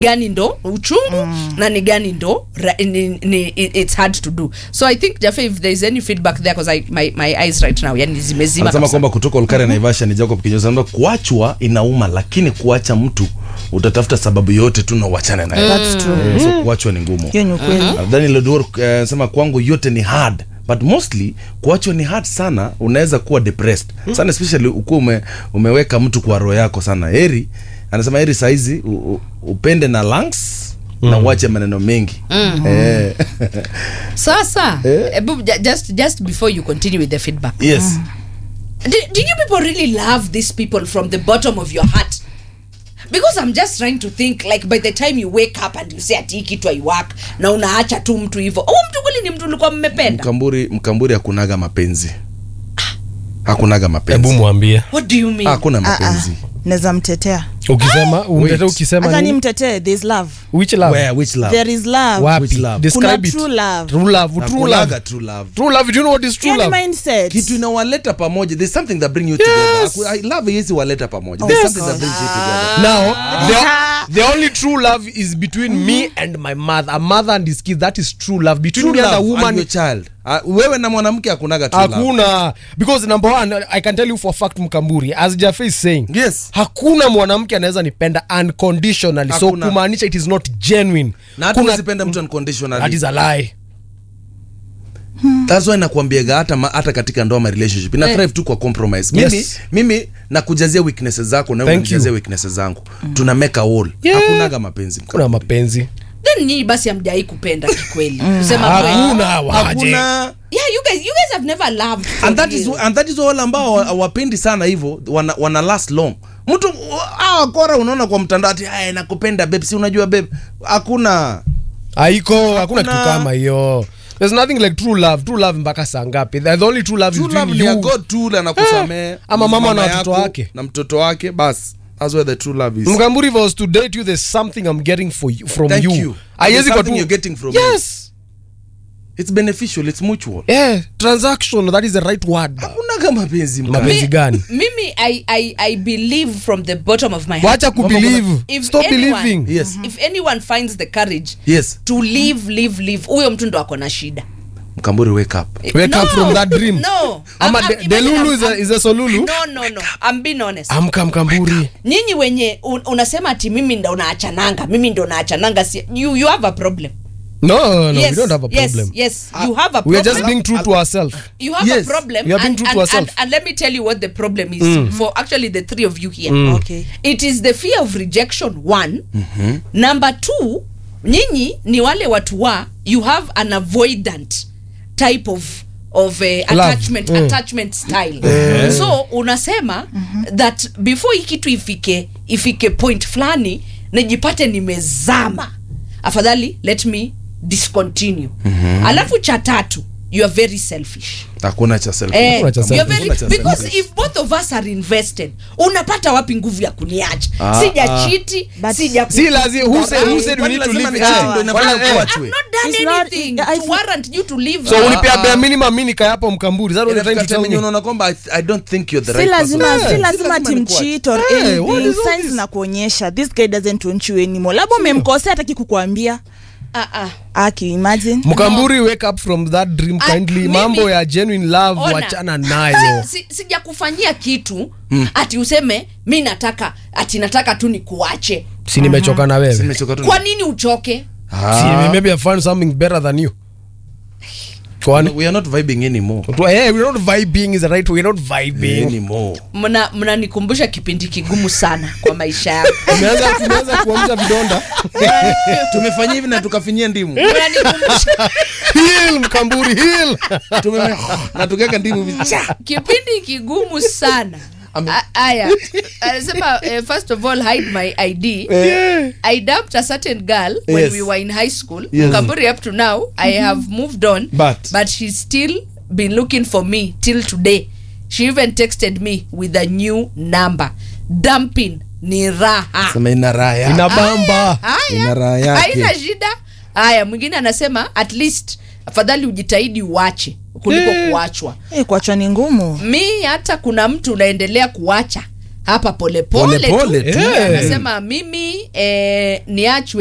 gani ndo uchungu mm. na ni gani ndo ra, ni, ni, it's hard to do so i think jafe if there is any feedback there because my, my eyes right now yani zimezima anasema kabisa. kwamba kutoka Olkaria Naivasha ni Jacob Kinyozi anasema kuachwa inauma, lakini kuacha mtu utatafuta sababu yote tu na uachane naye. That's true. Eh, so kuachwa ni ngumu. hiyo ni ukweli Nadhani Lodwar anasema kwangu yote ni hard but mostly kuachwa ni hard sana, unaweza kuwa depressed sana, especially ukuwa ume, umeweka mtu kwa roho yako sana. Heri anasema heri saizi u, u, upende na lungs na uache maneno mengi eh. sasa Eh. ebu, ju- just, just before you continue with the feedback yes do, do you people really love these people from the bottom of your heart because i'm just trying to think like by the time you wake up and you say ati hii kitu aiwak na unaacha tu mtu hivyo huu mtu kweli ni mtu ulikuwa mmependa Mkamburi, Mkamburi hakunaga mapenzi, hakunaga hebu mapenzi, mwambie what do you mean hakuna Ah, ah. mapenzi. naweza mtetea ukisema umtete Wait. ukisema hata ni nini? mtetee there is love which love Where, which love? there is love wapi Which love? describe Kuna it true love. true love true Hakunaga love true love. true love do you know what is true yani love mindset kitu inawaleta pamoja there's something that bring you Yes. together Haku- I love haiwezi waleta pamoja there's Yes. something that brings you together now the, the only true love is between me and my mother a mother and his kids that is true love between true me and love a woman and your child uh, wewe na mwanamke hakunaga true love hakuna because number one i can tell you for a fact mkamburi as jafe is saying yes hakuna mwanamke anaweza nipenda unconditionally so Hakuna. kumaanisha it is not genuine na hata Kuna- usipende mtu that unconditionally is a lie that's why nakwambiaga hata ma- hata katika ndoa ma relationship ina thrive tu kwa compromise mimi Yes. mimi nakujazia weaknesses zako na wewe Thank you. unajazia weaknesses zangu tuna make a wall Yeah. hakunaga mapenzi kuna mapenzi then nyinyi basi hamjai kupenda kikweli kusema kweli hakuna waje hakuna yeah you guys you guys have never loved for and that is real. and that is wale ambao wa- hawapendi sana hivyo wana, wana last long mtu hawa kora unaona kwa mtandao ati haya nakupenda babe si unajua babe hakuna haiko hakuna kitu Hakuna. kama hiyo there's nothing like true love true love mpaka saa ngapi the the only true love True is love between ni ya you God tu anakusamea Ama mama na yako watoto wake. na mtoto wake bas that's where the true love is mkamburi if I was to date you there's something i'm getting for you, from Thank you, you. Haiwezi There's kwa something tu- you're getting from me. yes it's beneficial it's mutual yeah transaction that is the right word hakunaga mapenzi mkali. mapenzi gani mimi I, I, I believe from the bottom of my heart wacha kubelieve if stop anyone, believing Yes. if anyone finds the courage yes to live live live huyo mtu ndo ako na shida mkamburi wake up Wake up from that dream. no ama I'm- de- I'm- delulu imagine is a, I'm- is a solulu no no no i'm being honest amka mkamburi nyinyi wenye un, unasema ati mimi ndo naachananga mimi ndo naachananga si, you, you have a problem no no yes, we don't have a yes, problem yes you have a we are problem just being true to ourselves you have Yes, a problem we are being and, true and, to ourselves. and, and let me tell you what the problem is for actually the three of you here okay it is the fear of rejection one number two nyinyi ni wale watu wa you have an avoidant type of of uh, attachment Mm. attachment style so unasema that before hii kitu ifike ifike point fulani nijipate nimezama afadhali let me discontinue alafu cha tatu you are very selfish hakuna cha self Eh, Hakuna cha you're selfish. very- Hakuna cha because selfish. if both of us are invested unapata wapi nguvu ya kuniacha Ah, sija ah. chiti But- sija si lazima who said who said we Kwani need to lazima live ni cheating Ah, ndo inafanya wala- eh. kuachwe? I've not done It's not- anything I- to warrant you to live so uh, unipea bare minimum mimi nikayapo mkamburi that what you're trying to Inafika tell time me unaona kwamba I, I don't think you're the si right lazima person. si Si lazima lazima ni kuacha. timchit or Hey, what anything is all signs this? na kuonyesha this guy doesn't want you anymore labda umemkosea hataki kukuambia ah, ah. aki imagine mkamburi wake up from that dream I- kindly mimi- mambo ya genuine love Ona. wachana nayo Si- si- sijakufanyia kitu ati useme mi nataka ati nataka tu nikuache si nimechoka na wewe Nimechoka tu. kwa nini uchoke Ah. si maybe I found something better than you kwani we are not vibing anymore Tu- hey, we're not vibing is the right way we're not vibing anymore mna mnanikumbusha kipindi kigumu sana kwa maisha yangu tumeanza tumeanza kuamsha vidonda tumefanyia hivi na tukafinyia ndimu mnanikumbusha heal mkamburi heal Tume- na tukaweka ndimu hivi. Cha! kipindi kigumu sana Ame- A- aya anasema uh, first of all hide my id i dumped a certain girl when Yes. we were in high school Yes. Kamburi up to now i have moved on But- but she's still been looking for me till today she even texted me with a new number dumping ni raha Sema ina raha yake. inabamba Ina raha haya yake. haina shida haya mwingine anasema at least afadhali ujitahidi uache kuliko Eh. kuachwa hey, kuachwa ni ngumu mi hata kuna mtu unaendelea kuacha hapa polepole Polepole tu tu. Eh. anasema mimi eh, niachwe